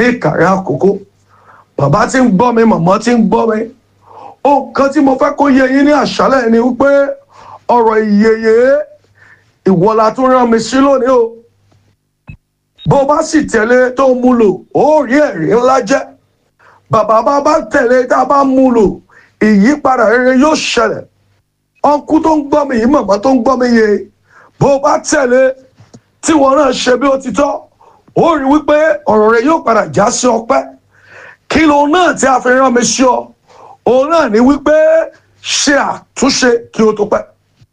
ní ìkàrẹ́ àkókò bàbá tí ń gbọ́ mi màmá tí ń gbọ́ mi ohun kan tí mo fẹ́ kó yé yín ní àṣálẹ̀ ni wípé ọ̀rọ̀ ìyèyè ìwọ̀la tó rán mi sí lónìí o bó bá sì tẹ̀lé tó mú lò ó rí ẹ̀rí ńlá jẹ́ bàbá bá bá tẹ̀lé tá a bá mú lò ìyípadà rere yóò ṣẹlẹ̀ ọkú tó ń gbọ́ mi yìí màmá tó ń gbọ́ mi yé bó bá tẹ̀lé tí wọn náà ṣe bí ó ti tọ́ ó rí wípé ọ̀rọ̀ rẹ yóò padà já sí ọpẹ́ kí ló náà tí a fi rán mi sí ọ òun náà ní wípé ṣe àtúnṣe kí ó tó pẹ́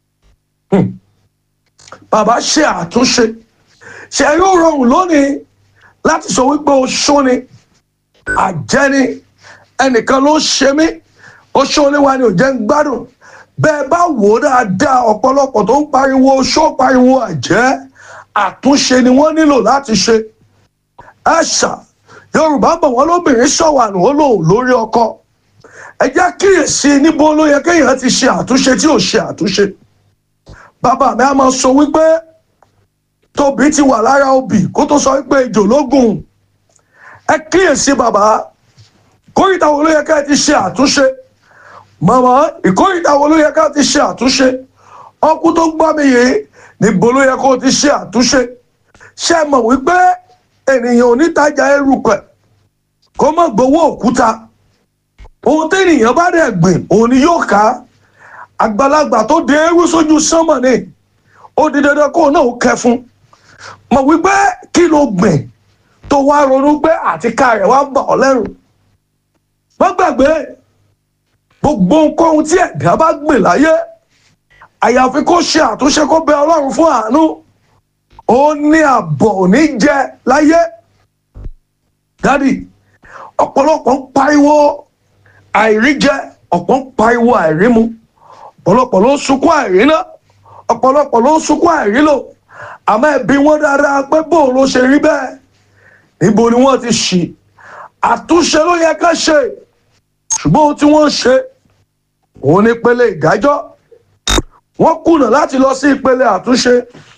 bàbá ṣe àtúnṣe ṣe yóò rọrùn lónìí láti sọ wípé o ṣóni àjẹni ẹnìkan ló ń ṣe mí o ṣóni wa ni ò jẹ́ ń gbádùn bẹ́ẹ̀ bá wò ó dáadáa ọ̀pọ̀lọpọ̀ tó ń pariwo ṣó pariwo àjẹ́ àtúnṣe ni wọ́n nílò láti ṣe ẹ̀ṣà yorùbá bọ̀ wọ́n lóbìnrin ṣọ̀wànù ó lò lórí ọkọ ẹ jẹ́ kíyèsí níbo ló yẹ kéèyàn ti ṣe àtúnṣe tí ò ṣe àtúnṣe bàbá mi á máa sọ wípé tóbi ti wà lára obì kó tó sọ wípé ejò ló gùn ẹ kíyèsí bàbá kórìtà wo ló yẹ ká ti ṣe àtúnṣe màmá ìkórìtà wo ló yẹ ká ti ṣe àtúnṣe ọkú tó gbọ́ mi yìí níbo ló yẹ kó ti ṣe àtúnṣe ṣé ẹ mọ̀ wípé ènìyàn onítajà erùpẹ̀ kó má gbowó òkúta ohun téèyàn bá dẹ̀ gbìn òun ni yóò ká àgbàlagbà tó dé eérú sójú sánmọ̀ ni ó di dandan kó náà kẹ fún mọ̀ wípé kí ló gbìn tó wá ronú pé àtiká rẹ̀ wá bà ọ́ lẹ́rù má gbàgbé gbogbo nǹkan tí ẹ̀dá bá gbìn láyé àyàfi kó ṣe àtúnṣe kó bẹ ọlọ́run fún àánú ó ní àbọ̀ òní jẹ láyé dádì ọ̀pọ̀lọpọ̀ ń pariwo àìríjẹ ọ̀pọ̀ ń pariwo àìrímu ọ̀pọ̀lọpọ̀ ló ń sunkún àìríná ọ̀pọ̀lọpọ̀ ló ń sunkún àìrílò àmọ́ ẹbí wọn dáadáa pé bó ló ṣe rí bẹ́ẹ̀ níbo ni wọ́n ti ṣì àtúnṣe ló yẹ ká ṣe ṣùgbọ́n ohun tí wọ́n ń ṣe òun ní pele ìdájọ́ wọ́n kùnà láti lọ sí ìpele àtúnṣe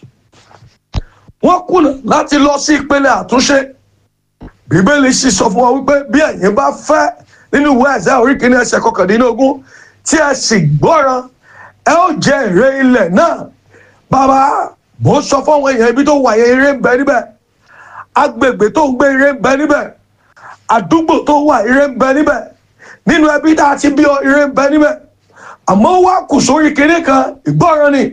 wọ́n kùnà láti lọ sí ìpele àtúnṣe bíbélì sì sọ fún wa wípé bí ẹ̀yin bá fẹ́ nínú ìwé ẹ̀sẹ̀ orí kìíní ẹsẹ̀ kọkàndínlógún tí ẹ sì gbọ́ràn ẹ ó jẹ èrè ilẹ̀ náà bàbá mo sọ fún àwọn èèyàn ibi tó wà yẹn ire ń bẹ níbẹ̀ agbègbè tó ń gbé ire ń bẹ níbẹ̀ àdúgbò tó wà ire ń bẹ níbẹ̀ nínú ẹbí tá a ti bí ọ ire ń bẹ níbẹ̀ àmọ́ wá kù sórí kinní kan ìgbọ́ràn ni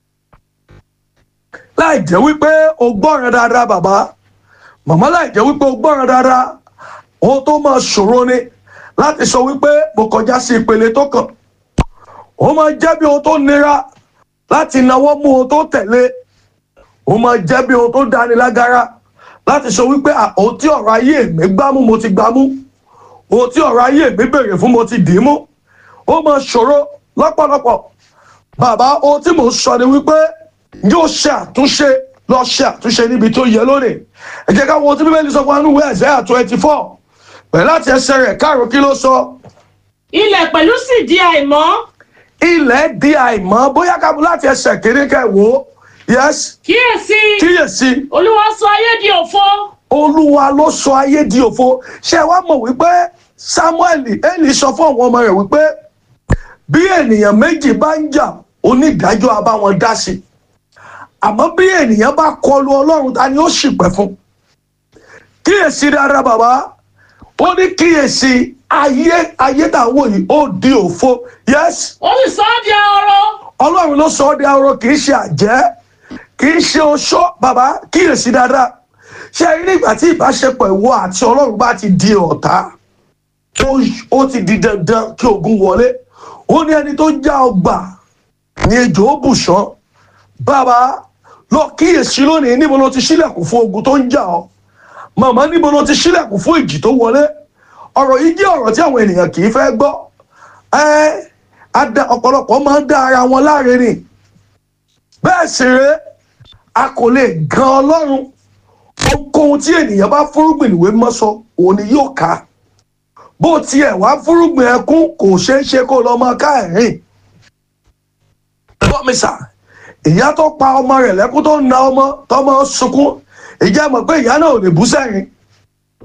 láì jẹ́ wípé o gbọ́ràn dáadáa bàbá màmá láì jẹ́ wípé o gbọ́ràn dáadáa ohun tó máa ṣòro ni láti sọ wípé mo kọjá sí ìpele tó kàn ó máa jẹ́ bí ohun tó nira láti náwó mú ohun tó tẹ̀lé ó máa jẹ́ bí ohun tó dáni lágara láti sọ wípé ohun tí ọ̀rọ̀ ayé mi gbámú mo ti gbámú ohun tí ọ̀rọ̀ ayé mi béèrè fún mo ti dì í mú ó máa ṣòro lọ́pọ̀lọpọ̀ bàbá ohun tí mò ń sọ ni wípé yóò ṣe àtúnṣe lọ ṣe àtúnṣe níbi tó yẹ lónìí ẹ jẹ́ ká wo ohun tí bíbélì sọ fún wa nínú ìwé Àìsáyà twenty four pẹ̀lú láti ẹsẹ̀ rẹ̀ káàró kí ló sọ. ilẹ̀ pẹ̀lú sì di àìmọ́. ilẹ̀ di àìmọ́ bóyá ká láti ẹsẹ̀ kéré kẹ́ wò ó yes kíyèsí kíyèsí olúwa sọ ayé di òfo. olúwa ló sọ ayé di òfo ṣé ẹ wá mọ̀ wípé samuel eli sọ fún àwọn ọmọ rẹ̀ wípé bí ènìyàn méjì bá ń jà onídàájọ́ á bá wọn dá sí àmọ́ bí ènìyàn bá kọlu ọlọ́run ta ni ó ṣìpẹ̀ fún kíyèsí dáadáa bàbá ó ní kíyèsí ayé ayé tá à ń wò yìí ó di òfo yes ó sì sọ ọ́ di ahoro. ọlọ́run ló sọ ọ́ di ahoro kì í ṣe àjẹ́ kì í ṣe oṣó bàbá kíyèsí dáadáa ṣé ẹ rí nígbà tí ìbáṣepọ̀ ìwọ àti ọlọ́run bá ti di ọ̀tá ó- ó ti di dandan kí ogun wọlé ó ní ẹni tó já ọgbà ní ejò ó bùṣán bàbá lọ kíyèsí lónìí níbo ló ti ṣílẹ̀kùn fún ogun tó ń jà ọ́ màmá níbo ló ti ṣílẹ̀kùn fún ìjì tó wọlé ọ̀rọ̀ yìí jẹ́ ọ̀rọ̀ tí àwọn ènìyàn kì í fẹ́ gbọ́ ẹ́ ada- ọ̀pọ̀lọpọ̀ máa ń dá ara wọn láre ni bẹ́ẹ̀ sì rèé a kò lè gan ọlọ́run ohunkóhun tí ènìyàn bá fúrúgbìn ìwé mímọ́ sọ òun ni yóò ká bó tiẹ̀ wá fúrúgbìn ẹkún kò ṣeé ṣe kó lọ máa ká ẹ̀rín bọ́mísà ìyá tó pa ọmọ rẹ̀ lẹ́kún tó ń na ọmọ tọmọ sunkún ìjẹ́ mọ̀ pé ìyá náà ò lè bú sẹ́yìn